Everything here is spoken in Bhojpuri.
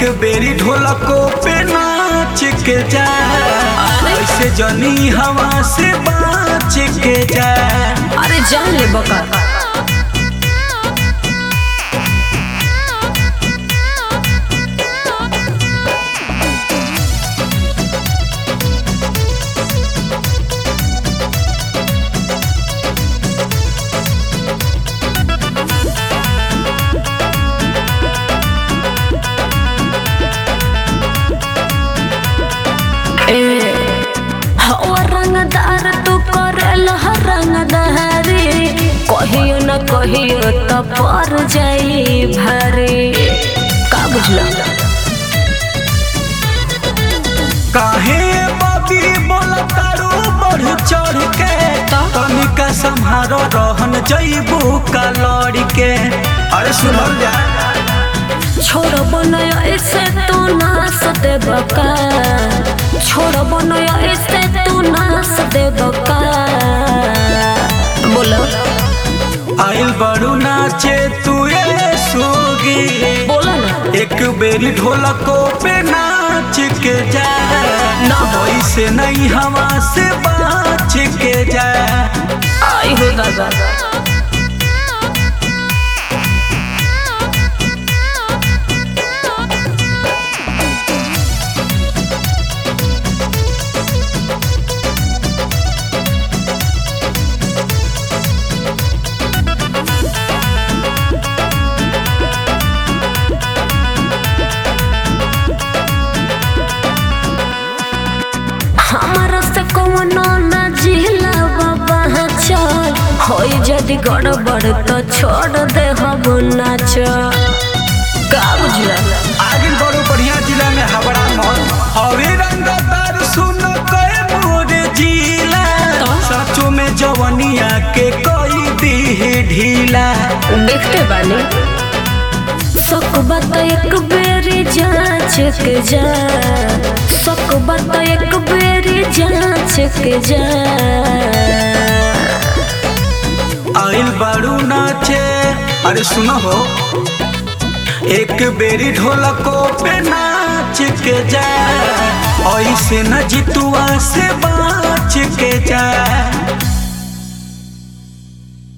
बेरी ढोलको पे नाच के जा ऐसे जनी हवा से बाच के जा अरे जान ले बका हवा रंगदार तू करेल रंगदारी कहियो न कहियो त पर जाई भारी का बुझला काहे बाबी बोला तारू बढ़ चढ़ के तनिका संहारो रहन जईबू का लड़ के अरे सुनल जा छोड़ बनया ऐसे तू नास दे बका छोड़ बनया ऐसे तू नास दे बका बोलो आइल बड़ू नाचे तू ये सोगी बोलो ना एक बेरी ढोलको पे नाच के जा ना ऐसे नहीं हवा से बाच के जा आई हो दादा हमारा से कौनो ना जिला बाबा चल होई जदि गड़बड़ तो छोड़ दे हम नाच का बुझला आगे बड़ो बढ़िया जिला में हवड़ा मॉल हवे रंगदार सुन कए मोरे जिला तो? सचो में जवनिया के कोई दी ढीला देखते बानी सक बात एक बेरी जांच के जा सक बात एक बेरी जांच के जा आइल बाड़ू नाचे अरे सुनो हो एक बेरी ढोलको पे नाच के जा ऐसे न जितुआ से बाच के जा